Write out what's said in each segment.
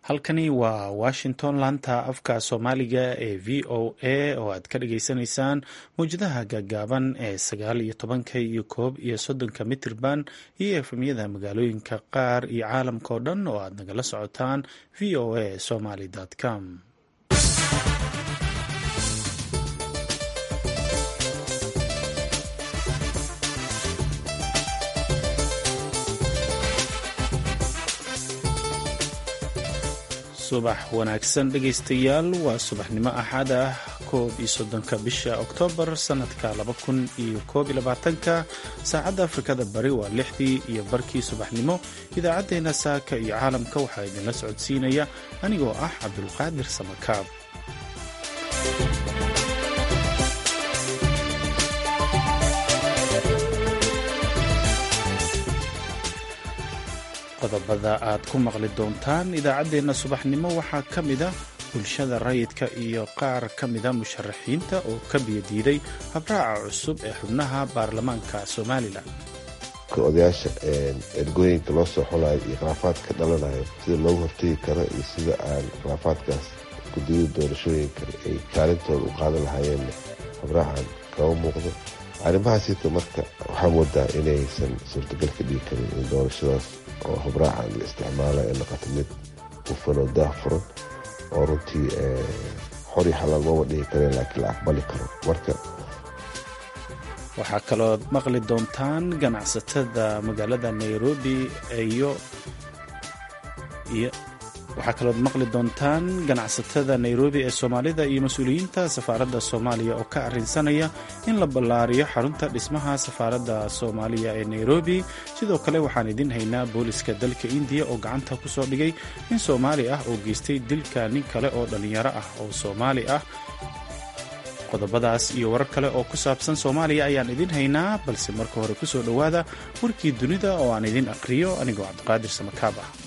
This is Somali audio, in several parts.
halkani waa washington laanta afka soomaaliga ee v o a oo aad ka dhageysanaysaan mawjadaha gaagaaban ee sagaal iyo tobanka iyo koob iyo soddonka mitirban iyo efemyada magaalooyinka qaar iyo caalamka oo dhan oo aad nagala socotaan v o a somaly com subax wanaagsan dhegaystayaal waa subaxnimo axad ah koob iyo soddonka bisha oktoobar sannadka laba kun iyo koob iyo labaatanka saacadda afrikada bari waa lixdii iyo barkii subaxnimo idaacaddeenna saaka iyo caalamka waxaa idinla socodsiinaya anigoo ah cabdulqaadir samakaab qodobada aad ku maqli doontaan idaacaddeenna subaxnimo waxaa ka mida bulshada rayidka iyo qaar ka mida musharaxiinta oo ka biyadiiday habraaca cusub ee xubnaha baarlamaanka somalilan odayaasha ergooyinka loo soo xulayo iyo khilaafaad ka dhalanayo sida loogu hortegi karo iyo sida aan khilaafaadkaas gudiyada doorashooyinka ay kaalintooda u qaadan lahaayeenna habraacan kama muuqdo arrimahaasita marka waxaa moodaa inaysan suurtagal ka dhigi karin in doorashadaas oo habraacan la isticmaala ee noqoto mid hufan oo daah furan oo runtii xor iyo xalaal mama dhigi kareen laakiin la aqbali karo marka waxaa kalood maqli doontaan ganacsatada magaalada nairobi iyo waxaa kalood maqli doontaan ganacsatada nairobi ee soomaalida iyo mas-uuliyiinta safaaradda soomaaliya oo ka arrinsanaya in la ballaariyo xarunta dhismaha safaaradda soomaaliya ee nairobi sidoo kale waxaan idin haynaa booliska dalka indiya oo gacanta ku soo dhigay nin soomaali ah oo geystay dilka nin kale oo dhallinyaro ah oo soomaali ah qodobadaas iyo warar kale oo ku saabsan soomaaliya ayaan idin haynaa balse marka hore ku soo dhowaada warkii dunida oo aan idin aqhriyo anigoo cabdiqaadir samakaab ah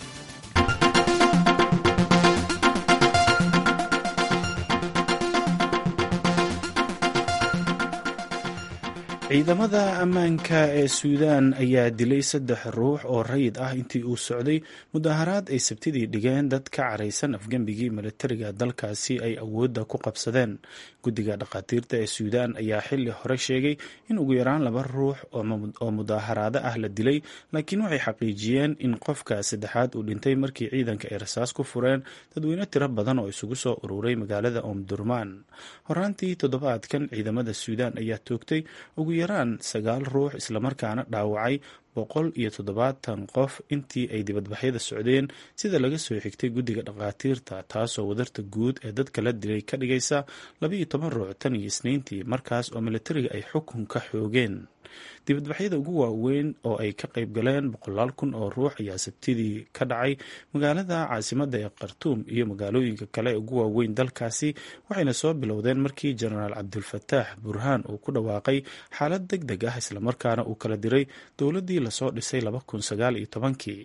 ciidamada ammaanka ee suudaan ayaa dilay saddex ruux oo rayid ah intii uu socday mudaharaad ay sabtidii dhigeen dad ka caraysan afgembigii militariga dalkaasi ay awoodda ku qabsadeen guddiga dhakhaatiirta ee suudaan ayaa xili hore sheegay in ugu yaraan laba ruux oo mudaharaado ah la dilay laakiin waxay xaqiijiyeen in qofka saddexaad uu dhintay markii ciidanka ay rasaas ku fureen dadweyne tiro badan oo isugu soo ururay magaalada omdurmaan horaantii toddobaadkan ciidamada suudaan ayaa toogtay ugu yaraan sagaal ruux islamarkaana dhaawacay boqol iyo toddobaatan qof intii ay dibadbaxyada socdeen sida laga soo xigtay guddiga dhakhaatiirta taasoo wadarta guud ee dadka la dilay ka dhigaysa labaiyo toban ruux tan iyo isniintii markaas oo militariga ay xukun ka xoogeen dibadbaxyada ugu waaweyn oo ay ka qayb galeen boqolaal kun oo ruux ayaa sabtidii ka dhacay magaalada caasimadda ee khartuum iyo magaalooyinka kale ee ugu waaweyn dalkaasi waxayna soo bilowdeen markii jenaraal cabdulfataax burhaan uu ku dhawaaqay xaalad deg deg ah islamarkaana uu kala diray dowladdii lasoo dhisay laba kun sagaal iyo tobankii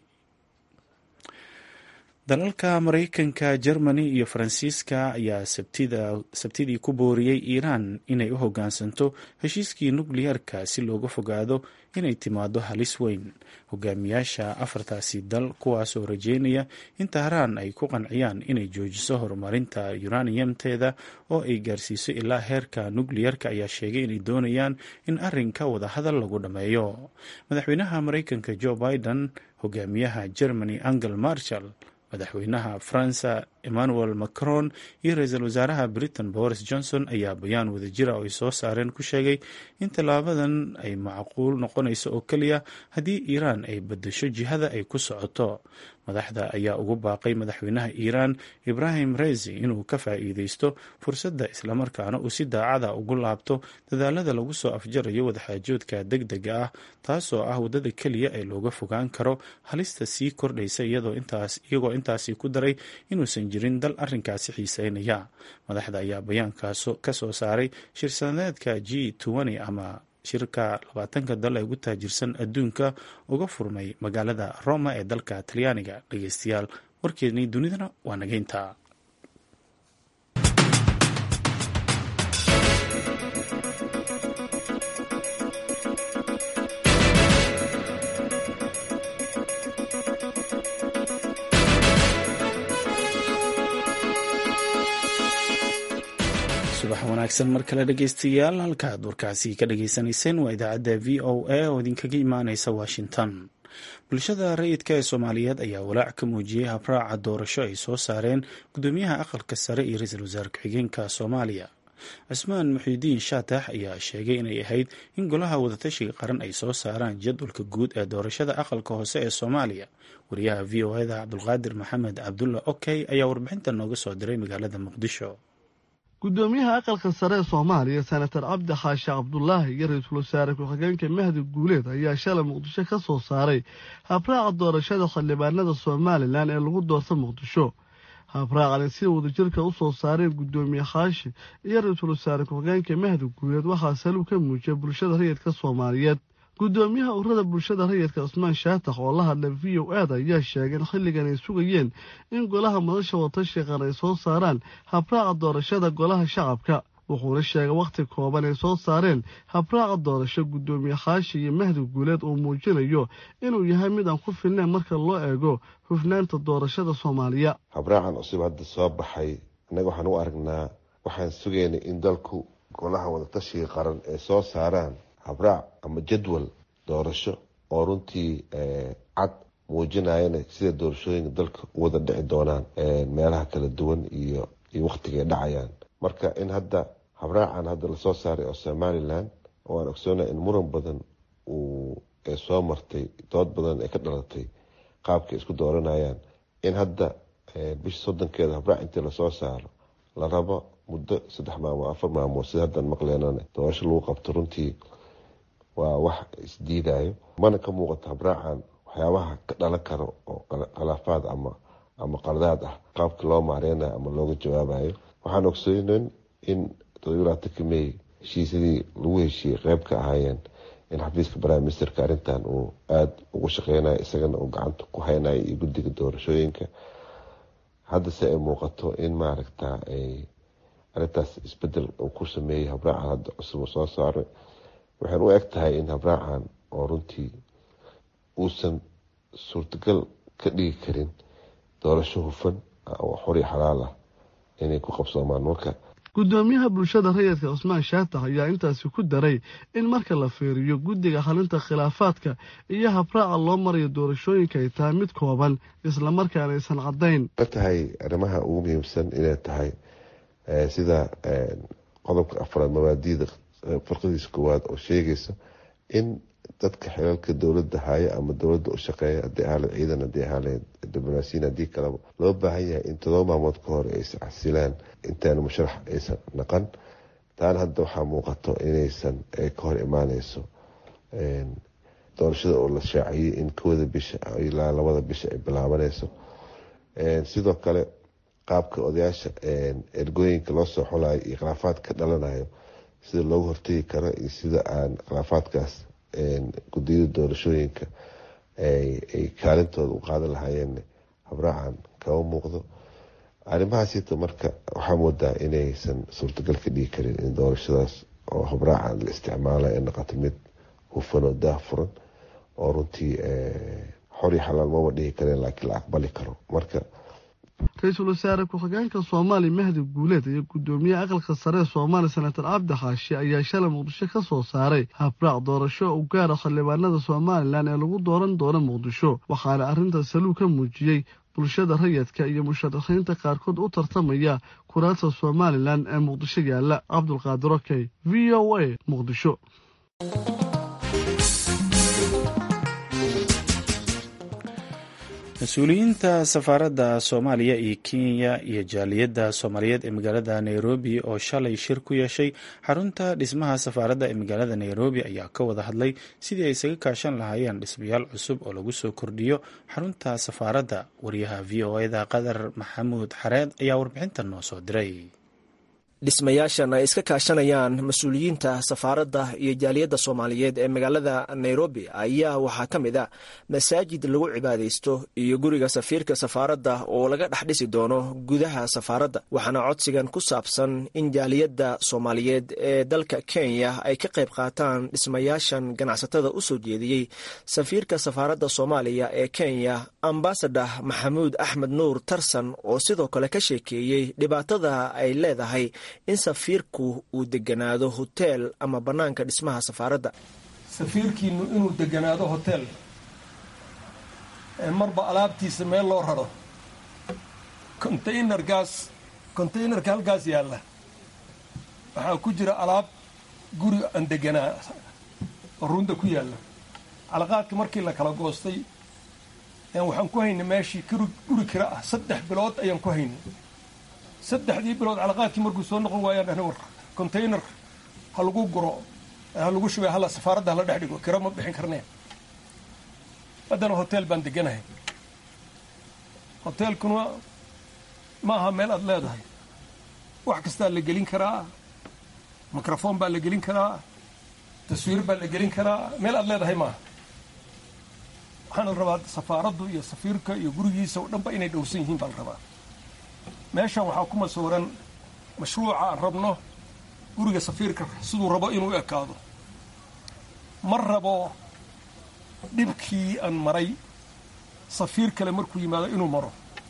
dalalka maraykanka jermani iyo faransiiska ayaa sabtidii ku booriyey iiraan inay u hoggaansanto heshiiskii nukliyeerka si looga fogaado inay timaado halis weyn hogaamiyaasha afartaasi dal kuwaasoo rajeynaya in tahraan ay ku qanciyaan inay joojiso horumarinta yuraniyamteeda oo ay gaarsiiso ilaa heerka nukliyeerka ayaa sheegay inay doonayaan in arrinka wadahadal lagu dhammeeyo madaxweynaha maraykanka joe biden hogaamiyaha germany angel marshall madaxweynaha faransa emmanuel macron iyo ra-iisul wasaaraha britain boris johnson ayaa bayaan wadajira oo ay soo saareen ku sheegay in tallaabadan ay macquul noqonayso oo keliya haddii iiraan ay bedesho jihada ay ku socoto madaxda ayaa ugu baaqay madaxweynaha iiraan ibrahim rezi inuu ka faa'iideysto fursadda islamarkaana uu si daacada ugu laabto dadaalada lagu soo afjarayo wadaxaajoodka deg dega ah taasoo ah waddada keliya ee looga fogaan karo halista sii kordhaysa iyagoo intaasi ku daray inuusan jirin dal arrinkaasi xiiseynaya madaxda ayaa bayaankaas ka soo saaray shirsaneedka g ama shirka labaatanka dal ee ugu taajirsan adduunka uga furmay magaalada roma ee dalka talyaaniga dhegeystayaal warkeednii dunidana waa nageynta subax wanaagsan mar kale dhegeystayaal halkaaad warkaasi ka dhageysanayseen waa idaacadda v o a oo idinkaga imaaneysa washington bulshada rayidka ee soomaaliyeed ayaa walaac ka muujiyey habraaca doorasho ay soo saareen gudoomiyaha aqalka sare iyo ra-iisul wasaare ku-xigeenka soomaaliya cismaan muxiidiin shaatax ayaa sheegay inay ahayd in golaha wadatashiga qaran ay soo saaraan jadwalka guud ee doorashada aqalka hoose ee soomaaliya wariyaha v o eda cabdulqaadir maxamed cabdulla okey ayaa warbixinta nooga soo diray magaalada muqdisho gudoomiyaha aqalka sare ee soomaaliya senatar cabdi xaashi cabdulaahi iyo ra-iisul wasaare ku-xigeenka mahdi guuleed ayaa shalay muqdisho ka soo saaray habraaca doorashada xildhibaanada somalilan ee lagu doorta muqdisho habraacani sida wadajirka u soo saareen gudoomiye khaashi iyo ra-iisul wasaare ku-xigeenka mahdi guuleed waxaa saluu ka muujiyay bulshada rayidka soomaaliyeed gudoomiyaha ururada bulshada rayidka cusmaan shaatax oo la hadlay v o aad ayaa sheegay in xilligan ay sugayeen in golaha madasha wadatashiga qaran ay soo saaraan habraaca doorashada golaha shacabka wuxuuna sheegay wakhti kooban ay soo saareen habraaca doorasho gudoomiye khaashi iyo mahdi guuleed uu muujinayo inuu yahay mid aan ku filnayn marka loo eego hufnaanta doorashada soomaaliya habraacan cusub hadda soo baxay innaga waxaan u aragnaa waxaan sugaynay in dalku golaha wadatashiga qaran ay soo saaraan habraac ama jadwal doorasho oo runtii cad muujinayana sida doorashooyinka dalka u wada dhici doonaan meelaha kala duwan iyo iyo wakhtigay dhacayaan marka in hadda habraacan hadda lasoo saaray oo somalilan oo aan ogsoonay in muran badan uu soo martay dood badan ay ka dhalatay qaabkay isku dooranayaan in hadda bisha soddonkeeda habraac intii lasoo saaro la rabo muddo saddex maalmood afar maalmood sida haddaan maqleenana doorasho lagu qabto runtii waa wax isdiidayo mana ka muuqato habraacan waxyaabaha ka dhalan karo oo khilaafaad ama ama qaldaad ah qaabka loo maareynayo ama looga jawaabayo waxaan ogsoonen in todobylaatanka may heshiisyadii lagu heshiiyey qeyb ka ahaayeen in xafiiska prime ministerka arrintan uu aada ugu shaqeynayo isagana uu gacanta ku haynayo iyo guddiga doorashooyinka haddase ay muuqato in maaragta ay arrintaas isbedel uu ku sameeyey habraacan hadda cusub soo saaray waxaan u eg tahay in habraacan oo runtii uusan suurtagal ka dhigi karin doorasho hufan oo xor iyo xalaal ah inay ku qabsoomaan marka gudoomiyaha bulshada rayidka cusmaan shaatax ayaa intaasi ku daray in marka la fiiriyo guddiga xalinta khilaafaadka iyo habraaca loo marayo doorashooyinka ay tahay mid kooban islamarkaana aysan caddayn ka tahay arrimaha ugu muhiimsan inay tahay sida qodobka afraad mabaadiida farqadiisa koowaad oo sheegaysa in dadka xilalka dowladda haya ama dowladda u shaqeeya haddii ahaaleed ciidan haddii ahaaleed diblomaasiyin haddii kaleba loo baahan yahay in todoba maalmood ka hor aysa casilaan intaana musharax aysan naqan taana hadda waxaa muuqato inaysan ka hor imaaneyso doorashada oo la shaaciyey in kowda bisha ilaa labada bisha ay bilaabaneyso sidoo kale qaabka odayaasha ergooyinka loo soo xulayo iyo khilaafaad ka dhalanayo sida loogu hortegi karo iyo sida aan khilaafaadkaas gudiyada doorashooyinka ay kaalintooda u qaadan lahaayeen habraacan kama muuqdo arrimahaasita marka waxaa moodaa inaysan suurtagal ka dhigi karin in doorashadaas oo habraacan la isticmaala ay noqoto mid hufan oo daah furan oo runtii xor iyo xalaal maba dhigi kareen laakiin la aqbali karo marka ra-iisul wasaare ku-xigeenka soomaaliya mahdi guuleed iyo gudoomiyaha aqalka sare ee soomaaliya senatar cabdi xaashi ayaa shalay muqdisho ka soo saaray habraac doorasho u gaara xildhibaanada somalilan ee lagu dooran doono muqdisho waxaana arrintaas saluu ka muujiyey bulshada rayidka iyo musharaxiinta qaarkood u tartamaya kuraasta somalilan ee muqdisho yaalla cabdulqaadir okey v o a muqdisho mas-uuliyiinta safaaradda soomaaliya iyo kenya iyo jaaliyadda soomaaliyeed ee magaalada nairobi oo shalay shir ku yeeshay xarunta dhismaha safaaradda ee magaalada nairobi ayaa ka wada hadlay sidii ay isaga kaashan lahaayeen dhismayaal cusub oo lagu soo kordhiyo xarunta safaaradda wariyaha v o eda qadar maxamuud xareed ayaa warbixintan noo soo diray dhismayaashan ay iska kaashanayaan mas-uuliyiinta safaaradda iyo jaaliyadda soomaaliyeed ee magaalada nairobi ayaa waxaa ka mid a masaajid lagu cibaadaysto iyo guriga safiirka safaaradda oo laga dhex dhisi doono gudaha safaaradda waxaana codsigan ku saabsan in jaaliyadda soomaaliyeed ee dalka kenya ay ka qayb qaataan dhismayaashan ganacsatada u soo jeediyey safiirka safaaradda soomaaliya ee kenya ambasador maxamuud axmed nuur tarsan oo sidoo kale ka sheekeeyey dhibaatada ay leedahay in safiirku uu deganaado hoteel ama bannaanka dhismaha safaaradda safiirkiinu inuu deganaado hotel marba alaabtiisa meel loo raro containergaas containerka halkaas yaalla waxaa ku jira alaab guri aan deganaa oo runda ku yaalla calaqaadka markii la kala goostay waxaan ku haynay meeshii guri kira ah saddex bilood ayaan ku haynay saddexdii bilood calaqaadkii markuu soo noqon waayaan dhahna war container ha lagu guro ha lagu shubay hala safaaradda hala dhex dhigo kira ma bixin karneen haddana hotel baan deganahay hoteelkuna ma aha meel aada leedahay wax kastaa la gelin karaa microphone baa la gelin karaa taswiir baa la gelin karaa meel aada leedahay maaha waxaana la rabaa safaaraddu iyo safiirka iyo gurigiisa oo dhanba inay dhowsan yihiin baa la rabaa meeshan waxaa ku masuuran mashruuca aan rabno guriga safiirka siduu rabo inuu ekaado ma rabo dhibkii aan maray safiir kale markuu yimaado inuu maro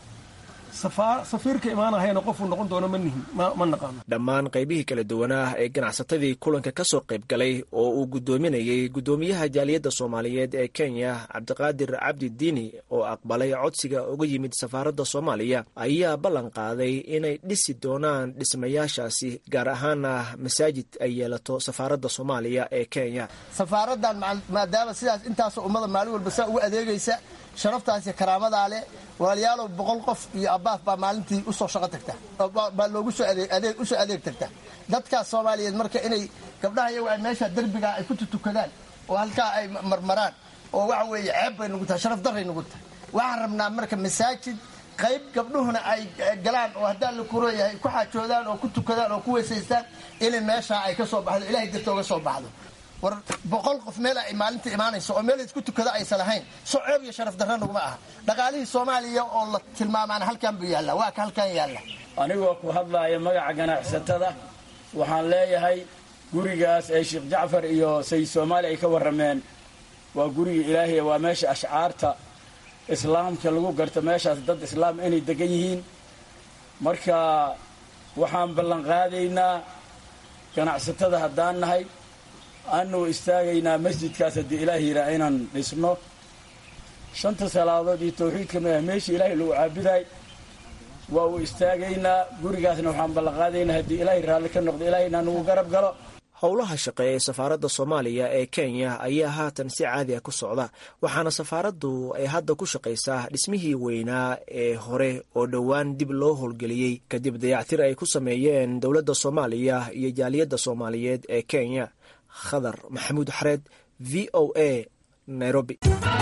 safiirka imaanahayna qofuu noqon doono ma nihin ma naqaano dhammaan qaybihii kala duwanaa ee ganacsatadii kulanka ka soo qayb galay oo uu guddoominayey guddoomiyaha jaaliyadda soomaaliyeed ee kenya cabdiqaadir cabdi diini oo aqbalay codsiga uga yimid safaaradda soomaaliya ayaa ballan qaaday inay dhisi doonaan dhismayaashaasi gaar ahaana masaajid ay yeelato safaaradda soomaaliya ee kenya safaaraddan maadaama sidaas intaasoo ummada maalin walba saa ugu adeegaysa sharaftaas iyo karaamadaa leh walaalayaalow boqol qof iyo abbaaf baa maalintii usoo shaqo tagta baa loogu soo adeeg usoo adeeg tagta dadkaas soomaaliyeed marka inay gabdhaha iyagu ay meesha derbigaa ay ku tutukadaan oo halkaa ay marmaraan oo waxa weeye ceeb bay nugu tahay sharaf darray nugu tahay waxaan rabnaa marka masaajid qayb gabdhuhuna ay galaan oo haddaa la kuroyahay ku xaajoodaan oo ku tukadaan oo ku weysaystaan inay meeshaa ay ka soo baxdo ilahay darta oga soo baxdo war boqol qof meel ay maalinta imaanayso oo meel isku tukada aysan lahayn soo ceeb iyo sharaf darra naguma aha dhaqaalihii soomaaliya oo la tilmaamaana halkan buu yaallaa waa ka halkan yaalla anigoo ku hadlaaya magaca ganacsatada waxaan leeyahay gurigaas ee sheekh jacfar iyo sayid soomaali ay ka warrameen waa guriga ilaahiy waa meesha ashcaarta islaamka lagu garto meeshaas dad islaam inay degan yihiin marka waxaan ballanqaadaynaa ganacsatada haddaan nahay aanu istaagaynaa masjidkaas haddii ilaah yiraa inaan dhisno shanta salaadood iyo tawxiidka mah meesha ilaahay lagu caabudaay waa uu istaagaynaa gurigaasna waxaan ballanqaadaynaa haddii ilaahay raalli ka noqdo ilaahayna nagu garab galo howlaha shaqe ee safaaradda soomaaliya ee kenya ayaa haatan si caadi ah ku socda waxaana safaaraddu ay hadda ku shaqaysaa dhismihii weynaa ee hore oo dhowaan dib loo howlgeliyey kadib dayactir ay ku sameeyeen dowladda soomaaliya iyo jaaliyadda soomaaliyeed ee kenya khadar maxamuud xareed v o a nairobi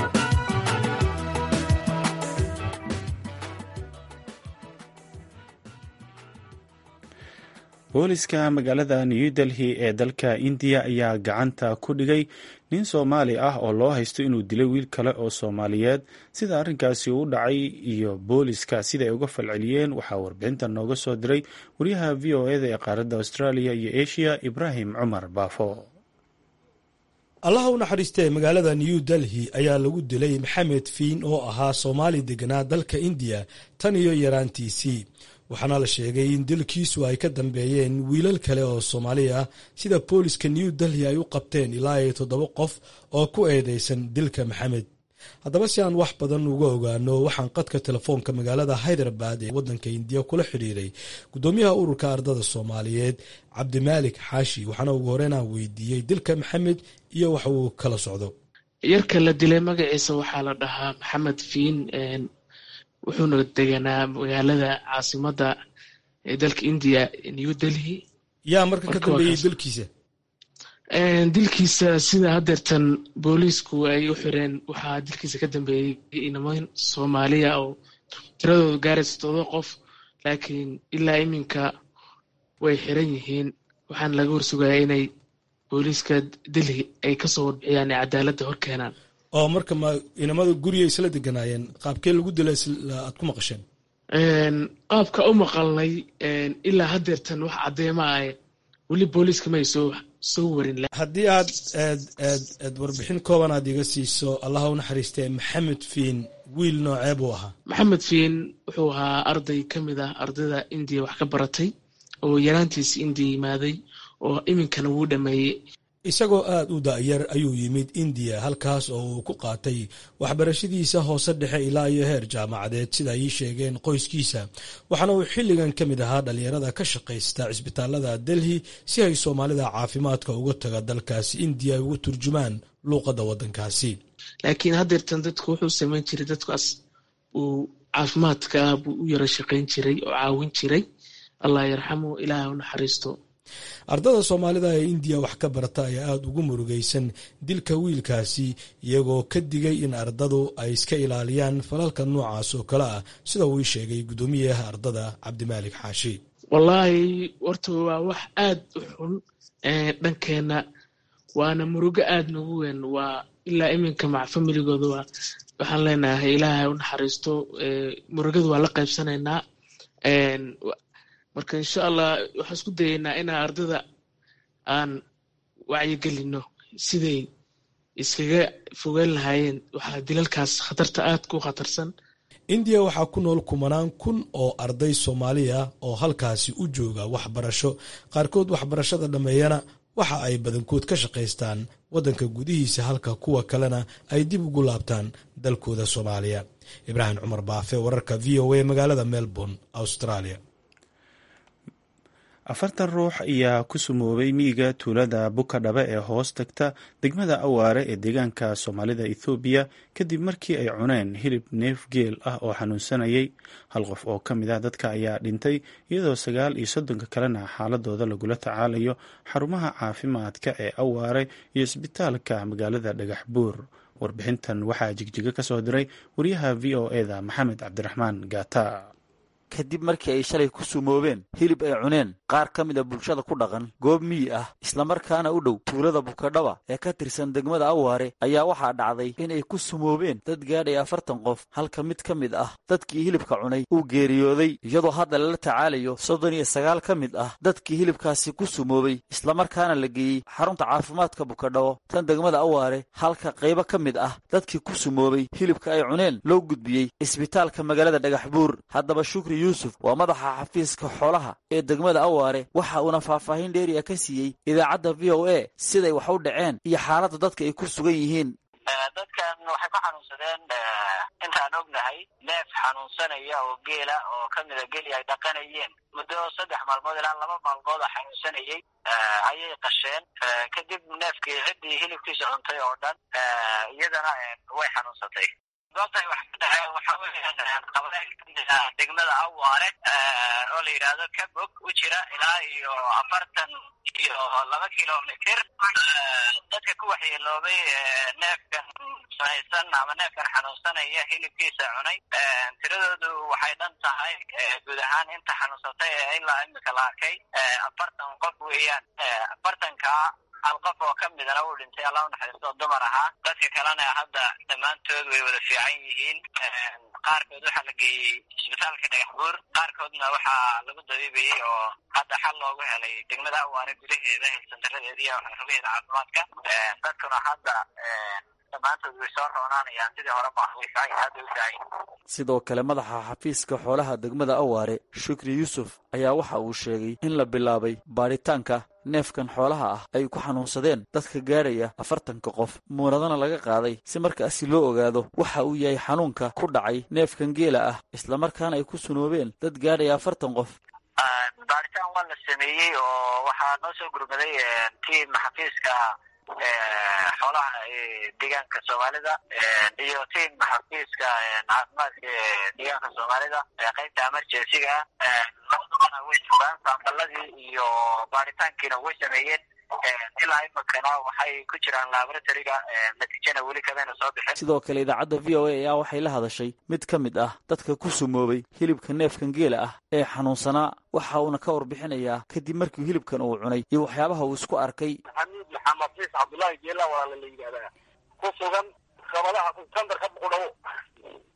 booliska magaalada new delhi ee dalka indiya ayaa gacanta ku dhigay nin soomaali ah oo loo haysto inuu dilay wiil kale oo soomaaliyeed sida arrinkaasi u dhacay iyo booliska siday uga falceliyeen waxaa warbixinta nooga soo diray wariyaha v o eda ee qaaradda australia iyo asia ibraahim cumar baafo allaha u naxariistee magaalada new delhi ayaa lagu dilay maxamed fiin oo ahaa soomaali deganaa dalka indiya tan iyo yaraantiisii waxaana la sheegay in dilkiisu ay ka dambeeyeen wiilal kale oo soomaali ah sida booliska new delhi ay u qabteen ilaa iyo toddoba qof oo ku eedeysan dilka maxamed haddaba si aan wax badan uga ogaano waxaan qadka telefoonka magaalada hyderabad ee waddanka indiya kula xidhiiray guddoomiyaha ururka ardada soomaaliyeed cabdimaalik xaashi waxaana ugu horeyn aan weydiiyey dilka maxamed iyo wax uu kala socdo yarka la dilay magaciisa waxaa la dhahaa maxamed fiin wuxuuna deganaa magaalada caasimada ee dalka indiya new delhi yaa marka ka dambeeyey dilkiisa dilkiisa sida hadeertan booliisku ay u xireen waxaa dilkiisa ka dambeeyey inaman soomaaliya oo tiradooda gaaraysa todoba qof laakiin ilaa iminka way xiran yihiin waxaana laga warsugaya inay booliiska delhi ay kasoo warbixiyaan ee cadaaladda hor keenaan oo marka ma inamada guriga isla deganaayeen qaabkee lagu dila aad ku maqasheen qaabka u maqalnay ilaa hadeertan wax caddeema ah weli booliiska may soo soo warin haddii aad eed eed eed warbixin kooban aad iga siiso allaha u naxariistee maxamed fiin wiil noocee buu ahaa maxamed fiin wuxuu ahaa arday ka mid ah ardayda indiya wax ka baratay oo yaraantiisa indiya yimaaday oo iminkana wuu dhameeyey isagoo aada u da'yar ayuu yimid indiya halkaas oo uu ku qaatay waxbarashadiisa hoose dhexe ilaa iyo heer jaamacadeed sida ay ii sheegeen qoyskiisa waxaana uu xilligan ka mid ahaa dhalinyarada ka shaqaysta cisbitaalada delhi si ay soomaalida caafimaadka uga taga dalkaasi indiya ay ugu turjumaan luuqadda waddankaasi laakiin haddeertan dadku wuxuu samayn jiray dadkaas uu caafimaadka ah buu u yara shaqayn jiray oo caawin jiray allah yarxamu ilaahay u naxariisto ardada soomaalida ee indiya wax ka barata ayaa aada ugu murugaysan dilka wiilkaasi iyagoo ka digay in ardadu ay iska ilaaliyaan falalka noocaas oo kale ah sida uu ii sheegay guddoomiyaha ardada cabdimaalik xaashi wallaahi horta waa wax aada u xun dhankeenna waana murugo aada nagu weyn waa ilaa iminka mac familigooda waa waxaan leenahay ilaahay u naxariisto murugada waa la qaybsanaynaa marka insha allah waxaan isku dayaynaa inaan ardada aan wacyigelino siday iskaga fogaan lahaayeen waxaa dilalkaas khatarta aada ku khatarsan indiya waxaa ku nool kumanaan kun oo arday soomaaliya oo halkaasi u jooga waxbarasho qaarkood waxbarashada dhammeeyana waxa ay badankood ka shaqaystaan waddanka gudihiisa halka kuwa kalena ay dib ugu laabtaan dalkooda soomaaliya ibraahim cumar baafe wararka v o a magaalada melbourne australia afartan ruux ayaa ku sumoobay miyiga tuulada bukadhabe ee hoos tagta degmada awaare ee deegaanka soomaalida ethoobiya kadib markii ay cuneen hilib neef geel ah oo xanuunsanayay hal qof oo ka mid ah dadka ayaa dhintay iyadoo sagaal iyo soddonka kalena xaaladooda lagula tacaalayo xarumaha caafimaadka ee awaare iyo isbitaalka magaalada dhagax buur warbixintan waxaa jigjiga ka soo diray wariyaha v o eda maxamed cabdiraxmaan gaata kadib markii ay shalay ku sumoobeen hilib ay cuneen qaar ka mid a bulshada ku dhaqan goob miyi ah islamarkaana u dhow tuulada bukadhaba ee ka tirsan degmada awaare ayaa waxaa dhacday inay ku sumoobeen dad gaadhay afartan qof halka mid ka mid ah dadkii hilibka cunay uu geeriyooday iyadoo hadda lala tacaalayo soddon iyo sagaal ka mid ah dadkii hilibkaasi ku sumoobay islamarkaana la geeyey xarunta caafimaadka bukadhabo tan degmada awaare halka qaybo ka mid ah dadkii ku sumoobay hilibka ay cuneen loo gudbiyey isbitaalka magaalada dhagax buur haddaba shukri yuusuf waa madaxa xafiiska xoolaha ee degmada awaare waxa uuna faahfaahin dheeriya ka siiyey idaacadda v o a siday wax u dhaceen iyo xaaladda dadka ay ku sugan yihiin dadkan waxay ku xanuunsadeen intaan ognahay neef xanuunsanaya oo geela oo ka mida geli ay dhaqanayeen muddo saddex maalmood ilaa laba maalmood oo xanuunsanayay ayay qasheen kadib neefkii ciddii hilibkiisa cuntay oo dhan iyadana way xanuunsatay goobtay wax ka dhaceen waxa weeyaan qabalee degmada awaare oo la yidhaahdo kabog u jira ilaa iyo afartan iyo laba kilomitr dadka ku waxyeeloobay neefkan sanaysan ama neefkan xanuunsanaya hilibkiisa cunay tiradoodu waxay dhan tahay guud ahaan inta xanuunsatay ee ilaa imika la arkay afartan qof weeyaan afartanka hal qof oo ka midana uu dhintay alla unaxariisto dumar ahaa dadka kalena hadda dhammaantood way wada fiican yihiin qaarkood waxaa la geeyey isbitaalka dhagax buur qaarkoodna waxaa lagu dabiibayey oo hadda xal loogu helay degmada awaare gudaheeda santaradeeda iyo rugaheeda caafimaadka dadkuna hadda dhammaantood way soo roonaanayaan sidii hore maaha way fiican hadda u fiican sidoo kale madaxa xafiiska xoolaha degmada awaare shukri yuusuf ayaa waxa uu sheegay in la bilaabay baadhitaanka neefkan xoolaha ah ay ku xanuunsadeen dadka gaadhaya afartanka qof muunadana laga qaaday si markaasi loo ogaado waxa uu yahay xanuunka ku dhacay neefkan geela ah islamarkaana ay ku sunoobeen dad gaadhaya afartan qof baaritaan waa la sameeyey oo waxaa noo soo gurmaday tiim xafiiska xoolaha deegaanka soomaalida iyo tiim xafiiska caafimaadka deegaanka soomaalida qaybta emergencyga labadabana way sugaan saambaladii iyo baaritaankiina way sameeyeen ilaa imikana waxay ku jiraan laboratoryga natiijana weli kamayna soo bixin sidoo kale idaacadda v o a ayaa waxay la hadashay mid ka mid ah dadka ku sumoobay hilibka neefkan geela ah ee xanuunsanaa waxa uuna ka warbixinayaa kadib markii hilibkan uu cunay iyo waxyaabaha uu isku arkay xamiid maxamed ciis cabdullaahi geela walaala la yidhahdaa ku sugan gabadaha sandarka buqudhawo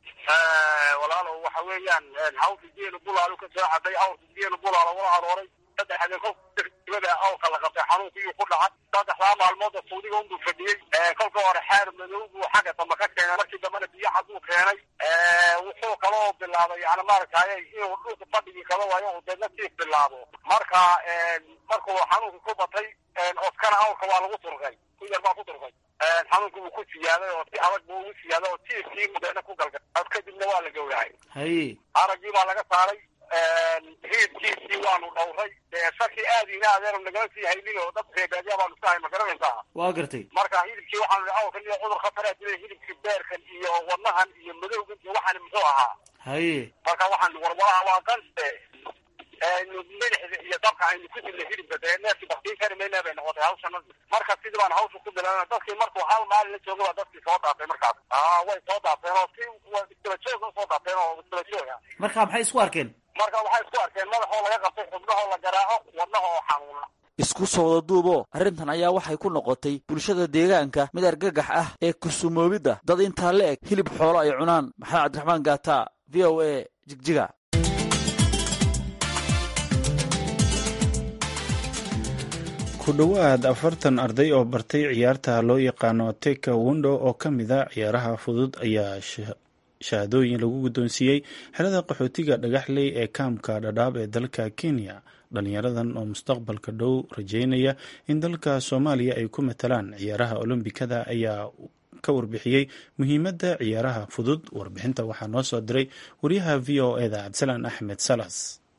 walaalo waxa weeyaan hawrka geelu bulaalo ka soo caday hawrka geelu bulaalo wala arooray saddex habeen kolka dibada awrka la qabtay xanuunkii ku dhacay saddexdaa maalmooda suudiga unbuu fadhiyey kolka hore xeer madow buu xagga dambe ka keenay markii dambena biyo cad buu keenay wuxuu kaloo bilaabay yani maaragtay inuu dhulka fadhigii kala waayo uu deedna siif bilaabo marka markuu xanuunka ku batay oskana awrka waa lagu turqay ku yar baa ku turqay xanuunka wuu ku siyaaday oo si adag buu ugu siyaaday oo tiifkii mudeena ku galgal kadibna waa la gowracay haye araggii baa laga saaray hiidkiisii waanu dhowray shaki aad ina adeer nagala sii haynin oo dad reebaadiya baanu iska hay ma garanaysaa waa gartay marka hilibkii waxaanu awrkan iyo cudur khataraa dilay hilibkii beerkan iyo wadnahan iyo madowgan iyo waxaan muxuu ahaa haye marka waxaan warwaraha waa qanse milixda iyo dabka aynu ku dilnay hilibka dee neefkii baktiin kari mayna bay noqotay hawshan marka sidii baan hawsha ku bilaabana dadkii markuu hal maalin la jooga baa dadkii soo daatay markaas aa way soo daateen oo si isdaba joog soo daateen oo isdaba joog ah marka maxay isku arkeen marka waxay isku arkeen madaxoo laga qabtay xubnahoo la garaaco wadnaha oo xanuuna isku soo wada duubo arrintan ayaa waxay ku noqotay bulshada deegaanka mid argagax ah ee kusumoobidda dad intaa la eg hilib xoolo ay cunaan maxamed cabdiraxmaan gaata v o a jigjiga ku dhowaad afartan arday oo bartay ciyaarta loo yaqaano teka wondo oo ka mid a ciyaaraha fudud ayaa shahaadooyin lagu guddoonsiiyey xerada qaxootiga dhagaxley ee kaamka dhadhaab ee dalka kenya dhalinyaradan oo mustaqbalka dhow rajeynaya in dalka soomaaliya ay ku matalaan ciyaaraha olombikada ayaa ka warbixiyey muhiimadda ciyaaraha fudud warbixinta waxaa noo soo diray wariyaha v o eda cabdisalaan axmed salas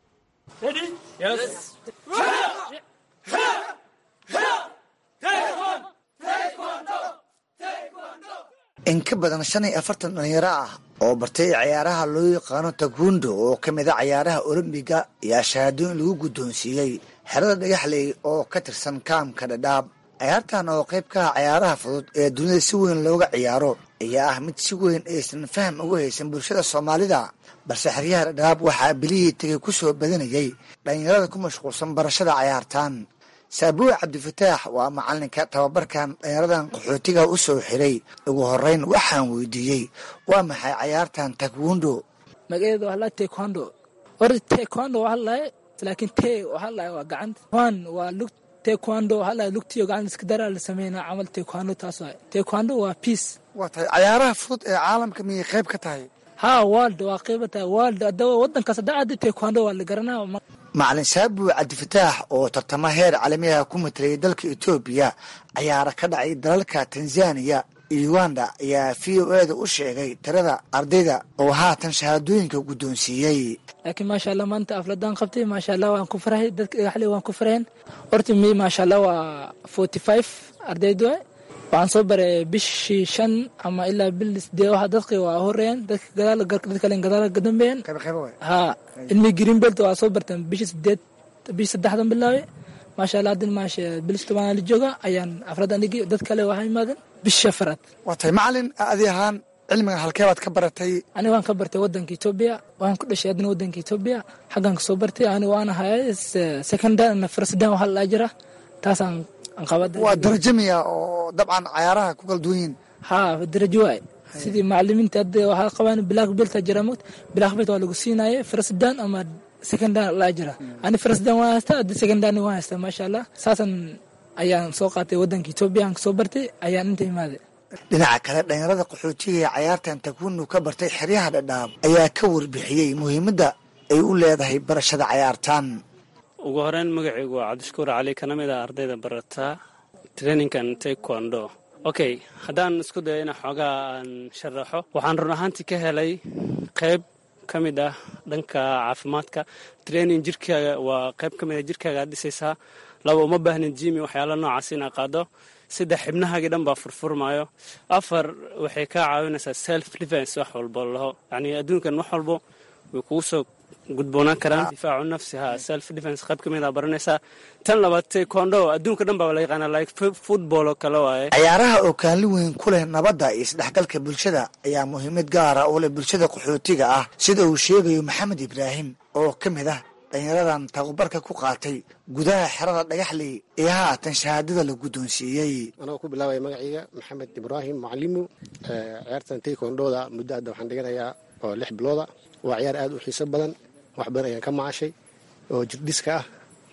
in ka badan shan iyo afartan dhalinyaro ah oo bartay ciyaaraha loo yaqaano tagundo oo ka mid a ciyaaraha olombiga ayaa shahaadooyin lagu guddoonsiiyey xerada dhagaxley oo ka tirsan kaamka dhadhaab ciyaartan oo qayb ka ah ciyaaraha fudud ee dunida si weyn looga ciyaaro ayaa ah mid si weyn aysan faham uga haysan bulshada soomaalida balse xeryaha dhadhaab waxaa bilihii tegay ku soo badanayay dhalinyarada ku mashquulsan barashada ciyaartan saabuuc cabdifataax waa macalinka tababarkan dhalinyaradan qaxootiga u soo xiray ugu horeyn waxaan weydiiyey waa maxay cayaartan takwundo magaceeda waxaa lahay taekwondo or taekwondo waxaa lahay laakiin te waxaa lahay waa gacanta wan waa lug taekwondo waxaa lahay lugtiyo gacanta iska daraa la sameynaa camal taekwondo taas waay taekwondo waa peace waa tahay cayaaraha fudud ee caalamka miyay qayb ka tahay ha world waa qayba tahay world hadaba wadankaas hadda aada taekwondo waa la garanaa macalin saabuuc cabdifataax oo tartamo heer caalamiyaha ku matalayay dalka etoobiya cayaara ka dhacay dalalka tanzaniya iyo uganda ayaa v o eda u sheegay tirada ardayda oo haatan shahaadooyinka guddoonsiiyey laakiin maasha allah maanta afladaan qabtay maasha allah waan ku farahay dadka dhagaxle waan ku faraheen horta mi maasha allah waa forty five ardayd waay waxaan soo baray bishii shan ama ilaa bil sidee waxa dadka waa horeeyeen dadka gadaal dad kale gadaal ka dambeeyeen ha ilmi greenbelt waa soo barteen bishii sideed bishii saddexdan bilaabay maasha allah haddin maasha bilis tobanaa la jooga ayaan afradan dhigi dad kale waxaa imaadeen bishii afraad waa tahay macalin adi ahaan cilmigan halkee baad ka baratay aniga waan ka bartay wadanka etoobiya waan ku dhashay haddana wadanka etoobiya xaggan ka soo bartay aniga waan ahay secondary na firstdan waxaa la jira taasaan waa darajo miya oo dabcan cayaaraha ku kala duwan yihiin ha darajo waay sidii macalimiinta hadda waxaa qabaan black belt jira mogt black belt waa lagu siinaye firstdan ama seconddan laa jira ani firstdan waan haystaa hadda seconddan waan haystaa maasha allah saasan ayaan soo qaatay wadanka etoobiya aan kasoo bartay ayaan inta imaaday dhinaca kale dhalinyarada qaxootiga ee cayaartan takwunu ka bartay xeryaha dhadhaab ayaa ka warbixiyey muhiimadda ay u leedahay barashada cayaartan ugu horeyn magacaygu waa cabdishakuur cali kana mid ah ardayda barataa traininkan taekwondo okay haddaan isku dayo ina xoogaa aan sharaxo waxaan run ahaantii ka helay qayb ka mid ah dhanka caafimaadka training jirkaaga waa qayb ka mid ah jirkaaga aad dhisaysaa laba uma baahnin jimi waxyaala noocaas inaa qaado saddex xibnahaagii dhan baa furfurmaayo afar waxay kaa caawinaysaa self defense wax walbo laho yacnii adduunkan wax walbo way kugu soo gudboonaan karaan difaacu nafsi ha self defense qayb ka mid a baranaysaa tan labaad taekwondo adduunka dhan baa la yaqaanaa like football oo kale waaye cayaaraha oo kaalin weyn ku leh nabadda iyo isdhexgalka bulshada ayaa muhiimad gaara u leh bulshada qaxootiga ah sida uu sheegayo maxamed ibraahim oo ka mid ah dhalinyaradan tababarka ku qaatay gudaha xerada dhagaxley ee haatan shahaadada la guddoonsiiyey anagoo ku bilaabaya magacayga maxamed ibraahim macalimu ciyaartan taekwondooda muddo hadda waxaan dhiganayaa oo lix bilooda waa ciyaar aad u xiiso badan wax badan ayaan ka macashay oo jirdhiska ah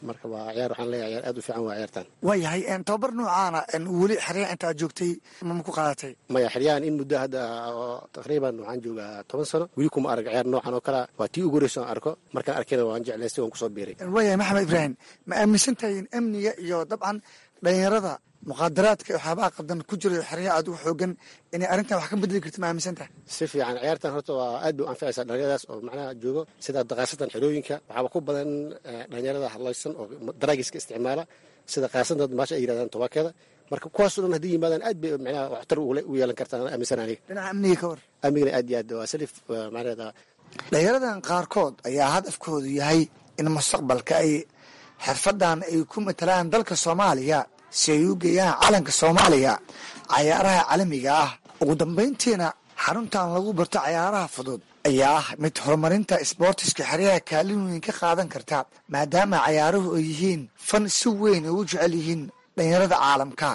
marka waa ciyaar waxaan leeyahay ciyaar aad u fiican waa ciyaartan waayahay tababar noocaana weli xeryaha inta aad joogtay mama ku qaadatay maya xeryahan in muddo hadda oo taqriiban waxaan joogaa toban sano weli kuma arag ciyaar noocan oo kale waa tii ugu horeysa aan arko markaan arkayna waan jeclaystay waan kusoo biiray waayahay maxamed ibraahim ma aaminsan tahay in amniga iyo dabcan dhalinyarada muqaadaraadka iyo waxyaabaha qadan ku jira xeryaha aad ugu xoogan inay arrintan wax ka bedeli karta ma aaminsan tahay si fiican ciyaartan horta waa aad bay u anficaysaa dhalinyaradaas oo macnaha joogo sida daqaasatan xerooyinka waxaaba ku badan dhalinyarada hadlaysan oo daraagiska isticmaala sida qaasanta maasha ay yirahdaan tobaakeeda marka kuwaasoo dhan haddii yimaadaan aad bay macnaha waxtar u yeelan kartaan aaminsan aniga dhinaca amniga ka war amnigana aad iyo aad waa salif macnaheeda dhalinyaradan qaarkood ayaa hadafkoodu yahay in mustaqbalka ay xirfadan ay ku matalaan dalka soomaaliya si ay u geeyaan calanka soomaaliya cayaaraha caalamiga ah ugu dambayntiina xaruntan lagu barto cayaaraha fudud ayaa ah mid horumarinta isboortiska xeryaha kaalin weyn ka qaadan karta maadaama cayaaruhu ay yihiin fan si weyn ay u jecel yihiin dhalinyarada caalamka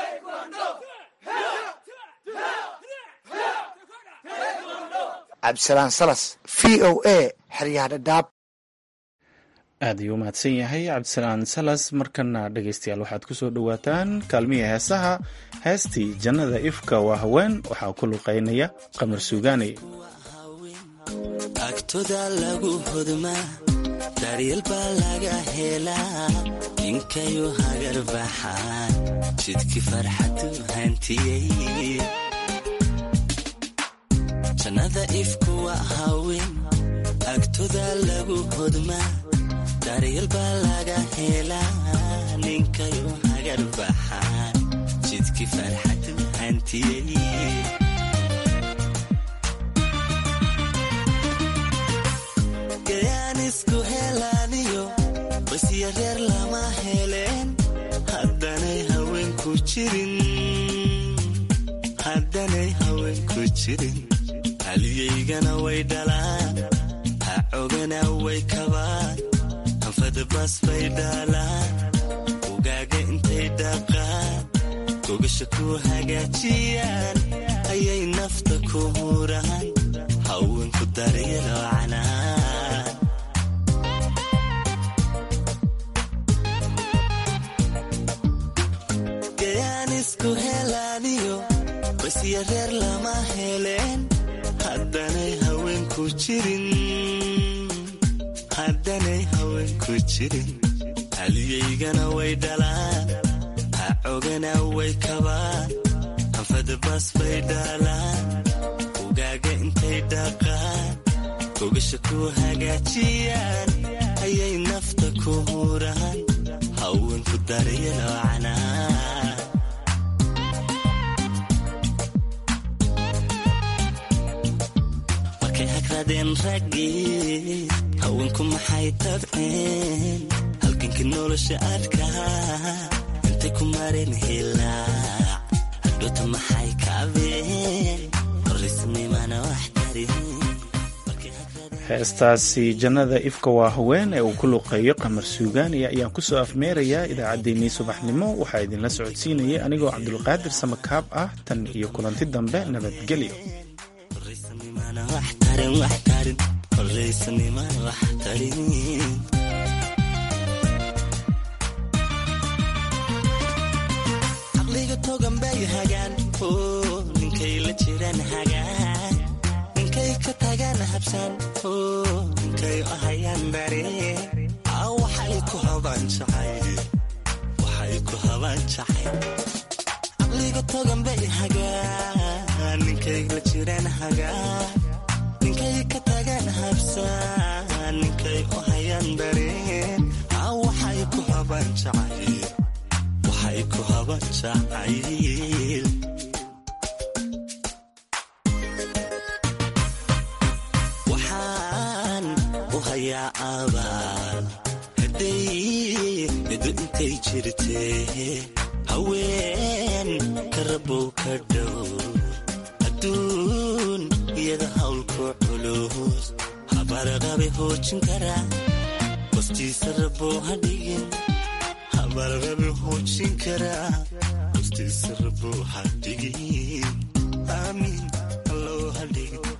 cabdisalaan salas v o a xeryaha dhadhaab aad ayuu u mahadsan yahay cabdisalaan salas markana dhegaystayaal waxaad ku soo dhowaataan kaalmihii heesaha heestii jannada ifka waa haween waxaa ku luqaynaya qamar suugaanay agtoda lagu hodmaa daryeel baa laga helaa ninkayu hagar baxaan jidkii farxadu hantiyey jannada ifku waa haween agtoda lagu hodmaa daryeel baa laga helaa ninkayu hagar baxaan jidkii farxadu hantiyey gayaan isku helaaniyo basya reer lama heleen haddanay haweenku jirin haddanay haweenku jirin haliyaygana way dhalaan hacogana way kabaan anfadabas bay dhaalaan ugaaga intay dhaqaan gogasha ku hagaajiyaan ayay nafta ku huraan haweenku daryelo canaan gayaan isku helaaniyo basya reer lama heleen haddanay haweenku jirin haddanay haweenku jirin haliyaygana way dhalaan hacogana way kabaan anfadabas bay dhaalaan ugaaga intay dhaqaan gogasha ku hagaajiyaan ayay nafta ku huraan haweenku daryelo canaan markay hagradeen raggii haweenku maxay tabceen halgankii nolosha adkaa intay ku mareen hilaac hadhoota maxay kaabeen horisnimana wax tarin heestaasi jannada ifka waa haween ee uu ku luqeeyo qamar suugaaniya ayaan kusoo afmeerayaa idaacaddeenii subaxnimo waxaa idinla socodsiinayay anigoo cabdulqaadir samakaab ah tan iyo kulanti dambe nabadgelyo caqliga togan bay hagaan ninkay la jiraan hagaan ninkay ka tagaan habsaan ninkay ahayaan bare waxay ku habaan jacay caqliga togan bay hagaan ninkay la jiraan hagaan ninkay ka tagaan habsaan ninkay ahayaan bare waxay ku habaan jacay waxay ku habaan jacayl waxaan u hayaa abaal hadday mido intay jirtee haween ka rabow ka dhow adduun iyada hawlku culus habarqabe hoojin karaa hostiisa rabow ha dhigin habarqabe hoojin karaa hostiisa rabow ha dhigin aamiin allow ha dhigin